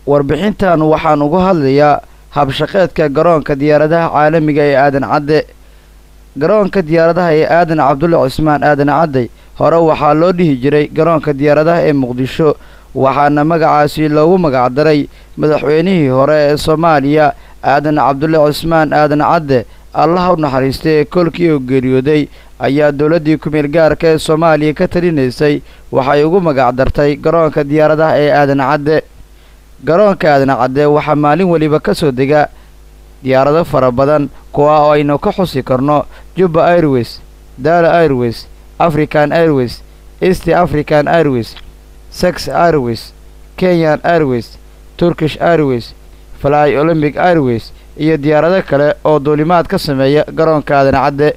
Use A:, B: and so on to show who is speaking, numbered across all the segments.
A: warbixintan waxaan uga hadlayaa habshaqeedka garoonka diyaaradaha caalamiga ee aadan cadde garoonka diyaaradaha ee aadan cabdulle cismaan aadan cadde hore waxaa loo dhihi jiray garoonka diyaaradaha ee muqdisho waxaana magacaasi loogu magacdaray madaxweynihii hore ee soomaaliya aadan cabdulle cismaan aadan cadde allaha u naxariistay ee kolkii uu geeriyooday ayaa dowladdii ku-meel gaarka ee soomaaliya ka talinaysay waxay ugu magacdartay garoonka diyaaradaha ee aadan cadde garoonka aadan cadde waxaa maalin weliba ka soo dega diyaarado fara badan kuwa oo aynu ka xusi karno jubba airways daala airways african airways east african airways sex airways kenyan airways turkish airways fly olymbic airways iyo diyaarado kale oo duulimaad ka sameeya garoonka aadan cadde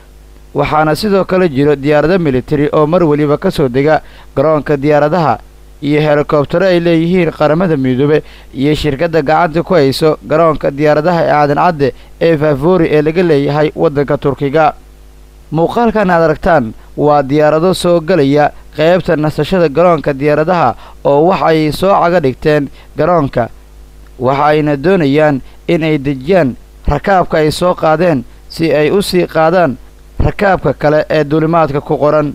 A: waxaana sidoo kale jiro diyaarado militari oo mar weliba ka soo dega garoonka diyaaradaha iyo helikobtaro ay leeyihiin qaramada midoobe iyo shirkadda gacanta ku hayso garoonka diyaaradaha ee aadan cadde ee faafori ee laga leeyahay waddanka turkiga muuqaalkan aad aragtaan waa diyaarado soo gelaya qaybta nasashada garoonka diyaaradaha oo waxay soo caga dhigteen garoonka waxa ayna doonayaan in ay dejiyaan rakaabka ay soo qaadeen si ay u sii qaadaan rakaabka kale ee duulimaadka ku qoran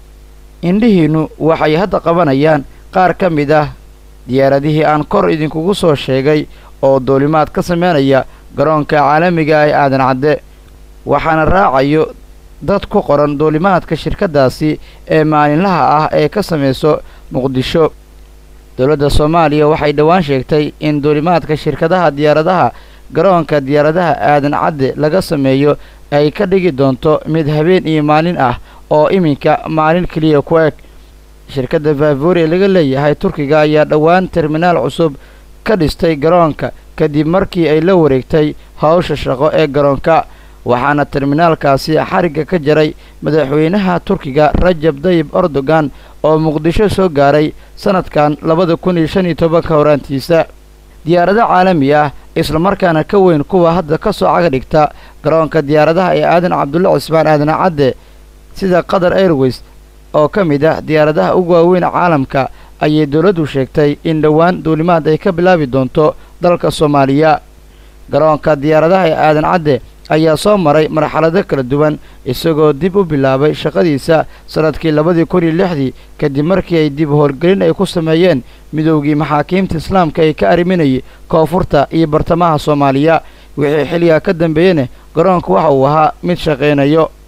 A: indhihiinnu waxay hadda qabanayaan qaar ka mid ah diyaaradihii aan kor idinkugu soo sheegay oo duulimaad ka sameynaya garoonka caalamiga ah ee aadan cadde waxaana raacayo dad ku qoran duulimaadka shirkaddaasi ee maalinlaha ah ee ka samayso muqdisho dowladda soomaaliya waxay dhowaan sheegtay in duulimaadka shirkadaha diyaaradaha garoonka diyaaradaha aadan cadde laga sameeyo ay ka dhigi doonto mid habeen iyo maalin ah oo iminka maalin keliya ku eg shirkadda faafori ee laga leeyahay turkiga ayaa dhowaan terminaal cusub ka dhistay garoonka kadib markii ay la wareegtay howsha shaqo ee garoonka waxaana terminaalkaasi xarigga ka jaray madaxweynaha turkiga rajab dayib erdogan oo muqdisho soo gaaray sannadkan labada kun iyo shan iyo tobanka horaantiisa diyaarado caalami ah islamarkaana ka weyn kuwa hadda ka soo caga dhigta garoonka diyaaradaha ee aadan cabdulle cismaan aadan cadde sida qatar airways oo ka mid ah diyaaradaha ugu waaweyn caalamka ayay dowladdu sheegtay in dhowaan duulimaad ay ka bilaabi doonto dalka soomaaliya garoonka diyaaradaha ee aadan cadde ayaa soo maray marxalado kala duwan isagoo dib u bilaabay shaqadiisa sannadkii labadii kun iyo lixdii kadib markii ay dib howlgelin ay ku sameeyeen midoogii maxaakiimta islaamka ee ka arriminayay koonfurta iyo bartamaha soomaaliya wixii xilligaa ka dambeeyena garoonka waxa uu ahaa mid shaqaynayo